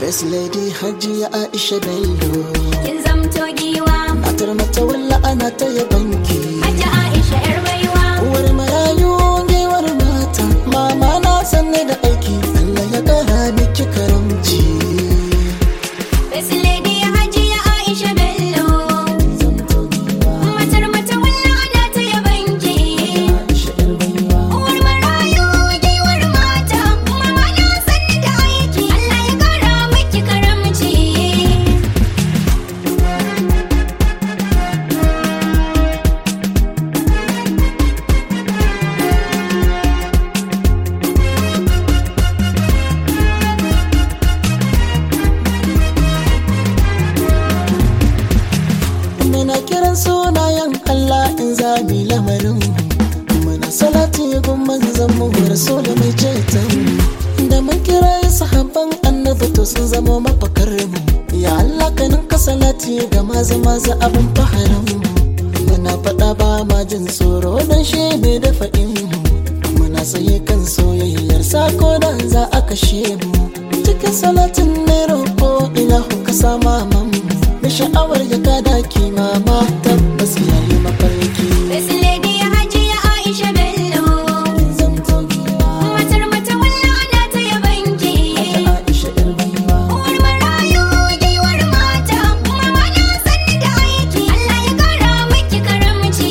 Best lady Hajiya Aisha Bello kin zamto giwa Matar mata walla ana ta yabanki Hajji Aisha yar baiwa Uwar marayu gewar mata Mama na sanne da aiki Allah ya kara miki karamci Best lady Hajiya Aisha Bello Zamto giwa matar mata walla ana ta yabanki Aisha yar baiwa Uwar marayu giwar mata mama na sanni da aiki Allah ya kara miki karamci Muna kiran sunayen Allah in zami lamarin Muna salati gun manzan mu rasul mai ceton Da mun kira sahabban annabi to sun zama mafakar mu Ya Allah ka ninka salati ga maza maza abin faharin mu Muna faɗa ba ma jin tsoro dan shi ne da faɗin mu Muna tsaye kan soyayyar sako dan za a kashe mu Cikin salatin ne roƙo ilahu ka sama mamu da sha'awar ya kada mama tabbas yayi mafarki Best lady Hajiya Aisha Bello zamto giwa matar mata walla ana ta yabanki Aisha yar baiwa Uwar marayu giwar mata mama na sanni da aiki Allah ya kara miki karamci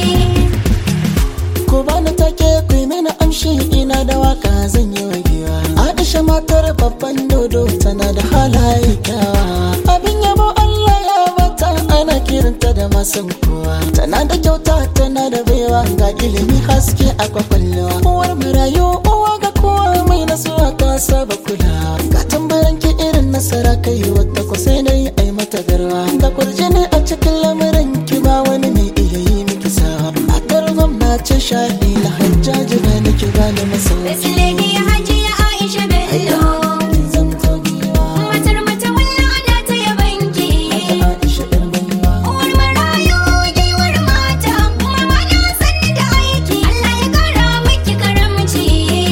ko bani take ku yi mini amshi ina da waka zan yi wa giwa Aisha matar babban dodo tana da halaye kyawa abin yabo Allah ya bata ana kiranta da masan kowa tana da kyauta tana da baiwa ga ilimi haske a kwakwalwa uwar marayu uwa ga kowa mai nasuwa ta saba kulawa ga tambaran ki irin nasara kai wadda ku sai na yi ai mata garwa ga kurjini a cikin lamarin ki ba wani mai iya yi miki sawa matar gwamnati shahi la hajjaji ba ni ki ba ni Best masauki lady Hajiya Aisha Bello zamto giwa matar mata walla ana ta yabanki Aisha yar baiwa Uwar marayu giwar mata mama na sanni da aiki Allah ya kara miki karamci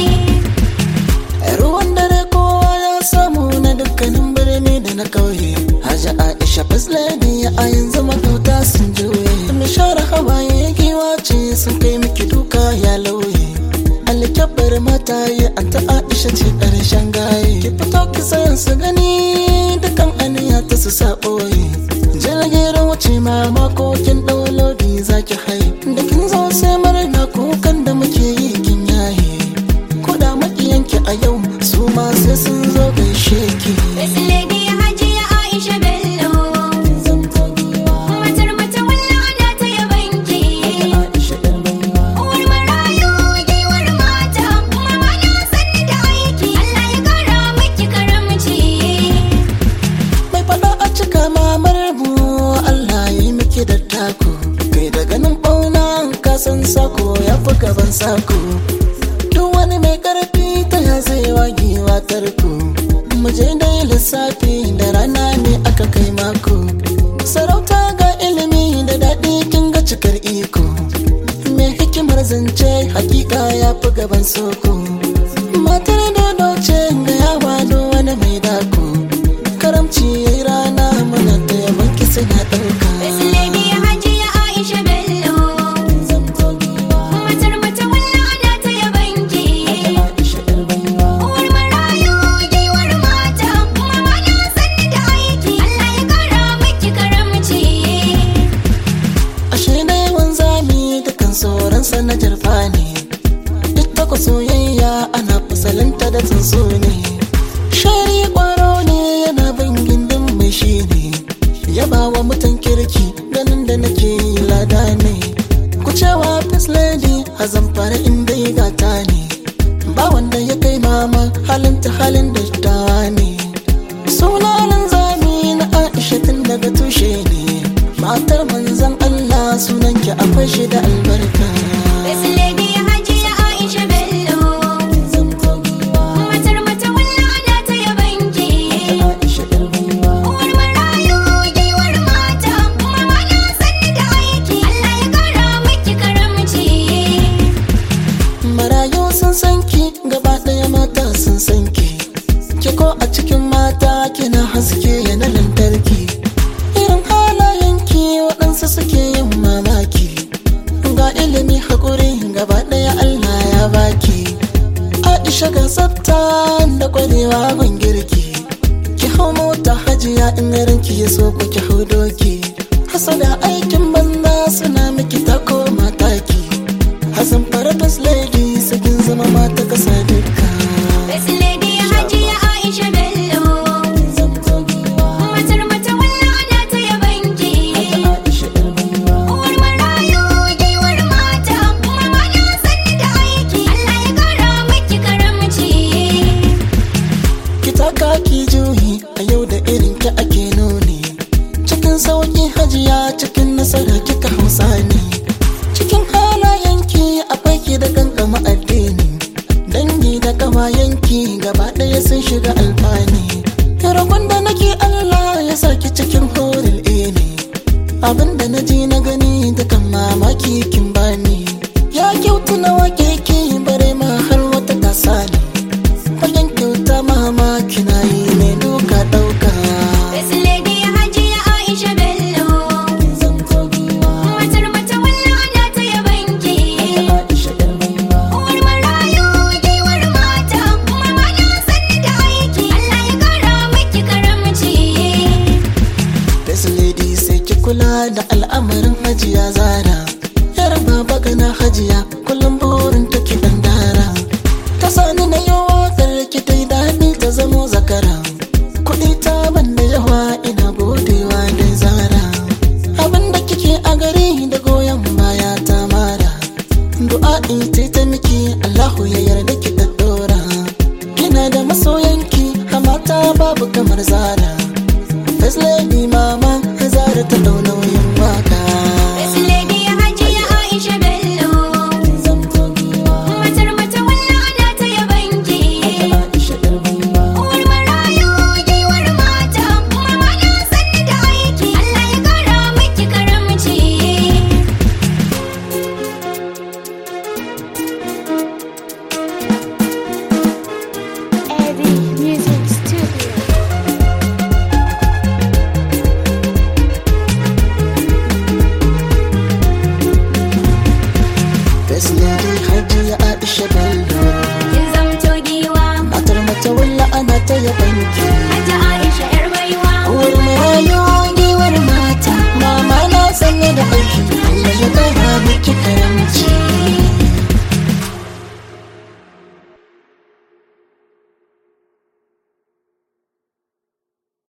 ruwan dare kowa ya samu na dukkanin birni da na kauye Haji Aisha First Lady a yanzu makauta sun juye Mai share hawaye giwa ce sun kai miki duka ya lauye Alkyabbar mata yi an ta Aisha ce ƙarshen gaye Ki fito ki sayan su gani dukan aniya ta su sa ɓoye Jirgin wuce ma makokin ɗaulodi za ki hai Da kin zo sai murna kukan da muke yi kin yaye Koda makiyanki a yau su ma sai sun zo gaishe ki Best lady Hajiya Aisha Bello Zamto giwa matar mata walla ana ta yabanki Aisha yar baiwa Uwar marayu giwar mata mama na sanni da aiki Allah ya kara miki karamci Mai fada a cika mamar mu Allah yi miki da taku Kai da ganin bauna ka san sako ya fi gaban sako Duk wani mai karfi ta ya zai wagewa tarko Mu je dai lissafi da rana ne aka kai mako Sarauta ga ilimi da daɗi kin ga cikar iko Mai hikimar zance hakika ya fi gaban soko Matar dodo ce ga yawa don wani mai dako karamci yayi rana muna ta yaban ki suna ɗauka Best lady Hajiya Aisha Bello zamto giwa matar mata walla ana ta yabanki Aisha yar baiwa Uwar marayu giwar mata mama na sanni da aiki Allah ya kara miki karamci ashe da yawan zami dukan sauransa na jarfa ne duk takwa soyayya ana fasalinta da tsuntsu ne shari kwaro ne yana bin gindin mai shi ne yaba wa mutan kirki ganin da nake yi lada ne ku cewa first lady a zamfara inda ya gata ne ba wanda ya kai mama halin ta halin da dawa ne sunanan zami na aisha tun daga tushe ne matar manzan allah sunanki akwai shi da albarka Best lady Hajiya Aisha Bello zamto giwa matar mata walla ana ta yabanki aisha yar baiwa Uwar marayu giwar mata mama na sanni da aiki Allah ya kara miki karamci marayu sun san ki gaba ɗaya mata sun san ki ki ko a cikin mata ki aisha ga tsafta da kwarewa gun girki ki hau mota hajiya in ranki ya so ku ki hau doki hasada aikin banza suna miki ta koma taki hasan farfas lady sakin zama mata kasa duka Best lady Hajiya Aisha Bello. Matar mata walla ana ta yabanki. Aisha yar baiwa Uwar marayu giwar mata. Mama na sanni da aiki. Allah ya kara miki karamci. ki taka ki juyi a yau da irin ki ake nuni cikin sauki hajiya cikin nasara kika hausa ne cikin halayenki akwai ki da kankama addini dangi da kawayenki gaba ɗaya sun shiga alfani roƙon da nake Allah ya saki cikin horin ini abinda na ji na gani da kan mamaki kin bani ya kyautu na wake ki bare ma har wata tasa ne fagen kyauta mamaki na yi ne duka ɗauka Best lady Hajiya Aisha Bello. Matar mata walla ana ta yabanki. Aisha yar baiwa Uwar marayu giwar mata. Mama na sanni da aiki. Allah ya kara miki karamci. Best lady sai ki kula da al'amarin hajiya zara Yar baba gana hajiya kullum burin ta ki dan dara Ta sani na yi waƙar ki ta yi daɗi ta zamo zakara Kuɗi ta banda yawa ina godewa da zara Abin da kike a gari da goyon baya ta mara Du'a'i ta ta miki Allahu ya yarda ki ɗaɗɗora Kina da masoyanki a mata babu kamar zara